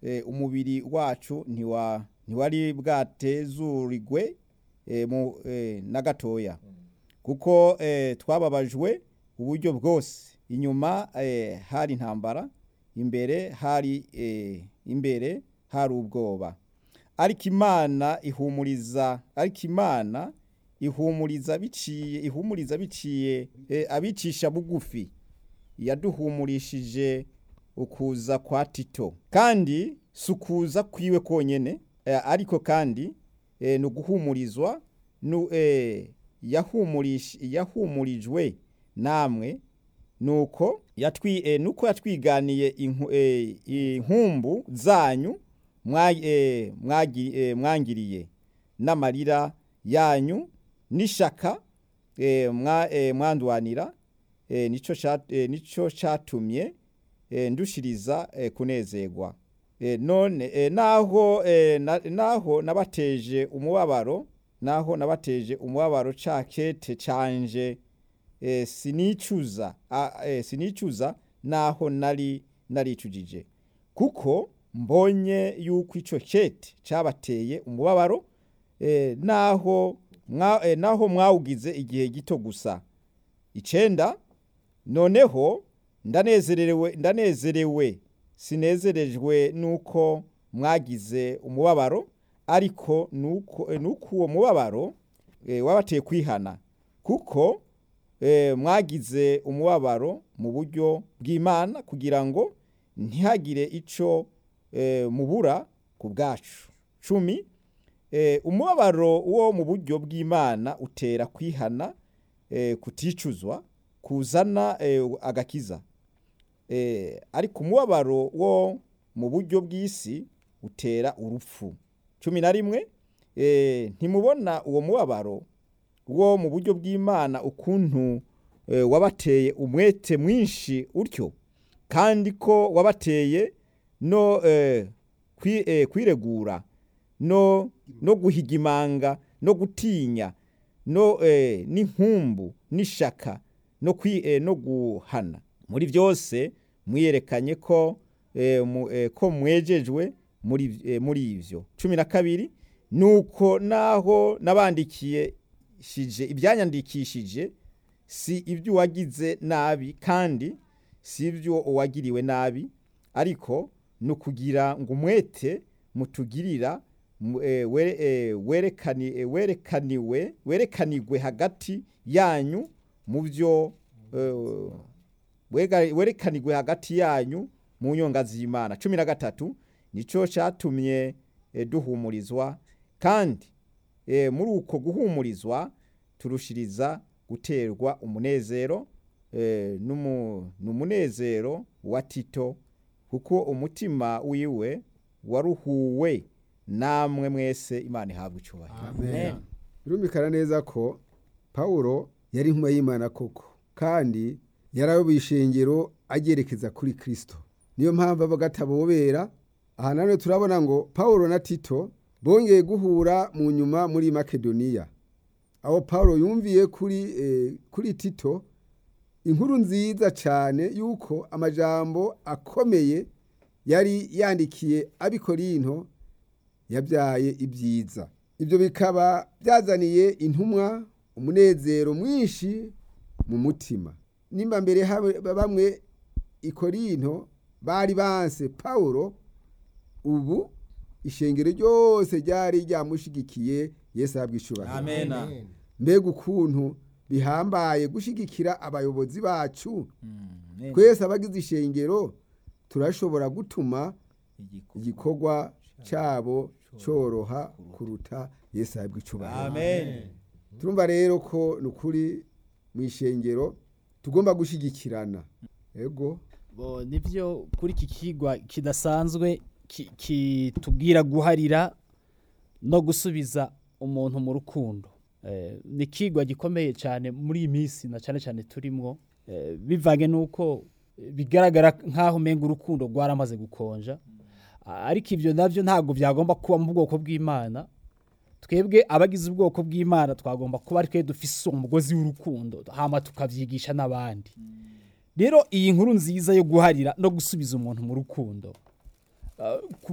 eh, umubiri wacu ntiwa ntiwari bwatezurigwe eh, mu eh, na gatoya kuko eh, twababajwe uburyo bwose inyuma eh, hari intambara imbere hari eh, imbere hari ubwoba ariko imana ihumuriza ariko imana ihumuriza biciye ihumuriza biciye eh, abicisha bugufi yaduhumurishije ukuza kwa tito kandi si ukuza kwiwe konyene eh, ariko kandi eh, ni uguhumurizwa nu, eh, yahumurish, yahumurijwe namwe nuko yatwi eh, nuko yatwiganiye inku, eh, inkumbu zanyu mwa, eh, mwagi, eh, mwangiriye n'amarira yanyu n'ishaka eh, mwa, eh, mwandwanira eh, nico cat- eh, nico catumye eh, ndushiriza eh, kunezerwa eh, none eh, naho eh, na, naho nabateje umubabaro naho nabateje umubabaro cakete canje eh, sinicuza a, eh, sinicuza naho nari naricujije kuko mbonye yuko ico kete cabateye umubabaro eh, naho mwa, eh, naho mwawugize igihe gito gusa icenda noneho ndanezerewe ndanezerewe sinezerejwe nuko mwagize umubabaro ariko nuko eh, nuko uwo mubabaro eh, wabateye kwihana kuko eh, mwagize umubabaro mu buryo bw'Imana kugira ngo ntihagire ico eh, mubura ku bwacu cumi eh, umubabaro wo mu buryo bw'Imana utera kwihana eh, kuticuzwa kuzana eh, agakiza eh, ariko umubabaro wo mu buryo bw'isi utera urupfu cumi na rimwe eh, ntimubona uwo mubabaro wo mu buryo bw'Imana ukuntu eh, wabateye umwete mwinshi utyo kandi ko wabateye no eh, kwi, eh, kwiregura no no guhigimanga no gutinya no eh, n'inkumbu n'ishaka no kwi eh, no guhana muri byose mwiyerekanye ko eh, mu, eh, ko mwejejwe muri eh, muri ivyo cumi na kabiri nuko naho nabandikiye shije ibyanyandikishije si ibyo wagize nabi kandi si ibyo uwagiriwe nabi ariko no kugira ngo umwete mutugirira mu- eh, were- eh, werekani eh, werekaniwe werekanigwe hagati yanyu mu byo eh, wega- werekanigwe hagati yanyu mu nyonga z'Imana cumi na gatatu nico catumye eh, duhumurizwa kandi eh, muri uko guhumurizwa turushiriza guterwa umunezero eh, n'umu- n'umunezero wa Tito kuko umutima wiwe waruhuwe namwe mwese Imana ihabwa icubahiro Amen. birumvikana neza ko pawulo yari intumwa y'imana koko kandi yarayoboye ishengero agerekeza kuri kristo niyo mpamvu avuga atabobera aha nanone turabona ngo pawulo na tito bongeye guhura mu nyuma muri makedoniya aho pawulo yumviye kuri, eh, kuri tito inkuru nziza cyane yuko amajambo akomeye yari yandikiye abikorinto yabyaye ibyiza ibyo bikaba byazaniye intumwa umunezero mwinshi mu mutima nimba mbere habe- bamwe ikorinto bari banse pawulo ubu ishengero ryose ryari ryamushigikiye yesu ahabwa icubahiro amena mbega ukuntu bihambaye gushigikira abayobozi bacu Mm, twese abagize ishengero turashobora gutuma igikorwa. igikorwa cyabo cyoroha kuruta yesu ahabwa icubahiro amen turumva rero ko ni ukuri mu ishengero tugomba gushyigikirana ego bo nibyo kuri iki kigwa kidasanzwe ki- kitubwira guharira no gusubiza umuntu mu rukundo Eh, ni ikigwa gikomeye cyane muri iyi minsi na cyane cyane turimo eh, bivanye n'uko eh, bigaragara nk'aho umenga urukundo rwaramaze gukonja Ah, ariko ibyo nabyo ntabwo byagomba kuba mu bwoko bw'imana twebwe abagize ubwoko bw'imana twagomba kuba ari twe dufise umugozi w'urukundo hama tukabyigisha n'abandi rero iyi nkuru nziza yo guharira no gusubiza umuntu mu rukundo uh,